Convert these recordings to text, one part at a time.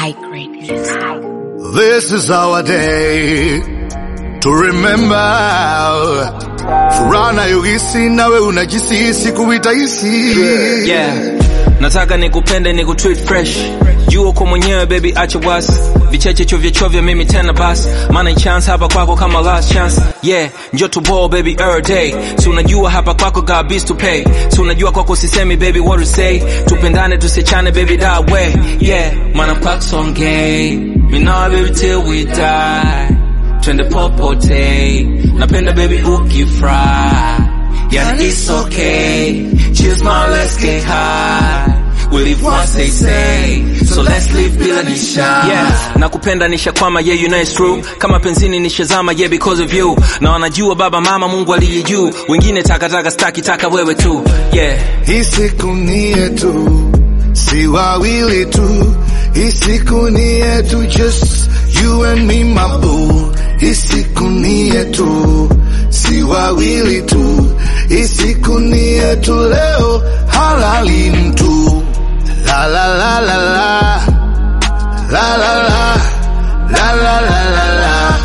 high grade music. This is our day to remember. Furaha nayohisi nawe unajisi siku itahisi. yeah. nataka nikupende nikutreat fresh jua uko mwenyewe baby acha wasi vicheche chovya chovya mimi tena basi maana chance hapa kwako kama last chance yeah njo to ball baby every day si unajua hapa kwako got bills to pay si unajua kwako sisemi baby what to say tupendane tusichane baby that way yeah maana kwako songei mi nawe baby till we die twende popote napenda baby ukifry Yani it's okay. Cheers, my let's get high. We live once they say, so let's live bila nisha. Yeah, nakupenda nishakwama, yeah you know it's true. Kama penzini nishazama, yeah because of you. Na wanajua baba mama Mungu aliye juu. Wengine takataka staki taka wewe tu. Yeah. Hii siku ni yetu, si wawili tu. Hii siku ni yetu, just you and me my boo. Hii siku ni yetu, si wawili tu. Hii siku ni yetu, leo halali mtu. La la la la la la la la la la la la la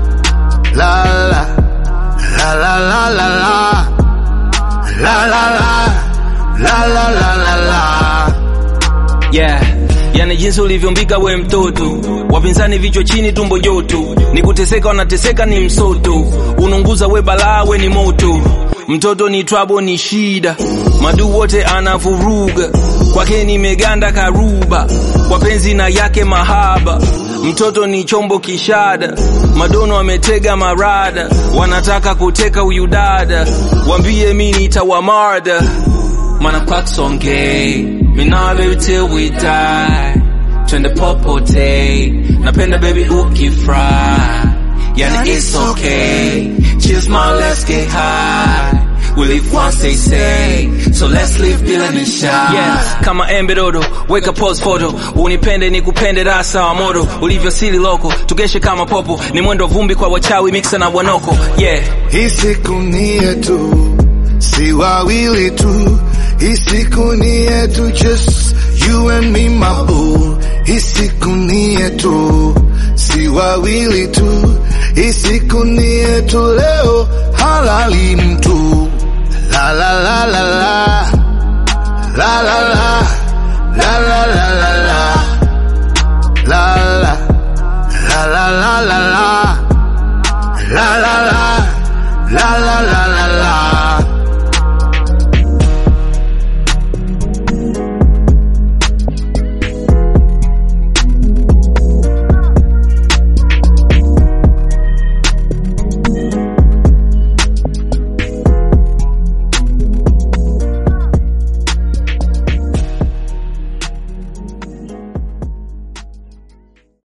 la la la la la la la La la la la la la la la yeah yani jinsi ulivyombiga we mtoto wapinzani vichwa chini tumbo joto ni kuteseka wanateseka ni msoto ununguza we balaa we ni moto mtoto ni twabo ni shida madu wote anavuruga kwake nimeganda karuba kwa penzi na yake mahaba mtoto ni chombo kishada madono ametega marada wanataka kuteka huyu dada wambie mi nitawamarda mana kwako songei minawa baby till we die twende popote napenda baby ukifry yani it's okay cheers my let's get high We live once they say So let's live bila nisha yeah, kama embe dodo Weka pose photo Unipende nikupende rasa wa moto Ulivyosili loko Tugeshe kama popo Ni mwendo vumbi kwa wachawi Mixa na wanoko Yeah Hii siku ni yetu, si wawili tu. Hii siku ni yetu, just you and me my boo. Hii siku ni yetu, si wawili tu. Hii siku ni yetu, leo halali mtu. La la la la la la la la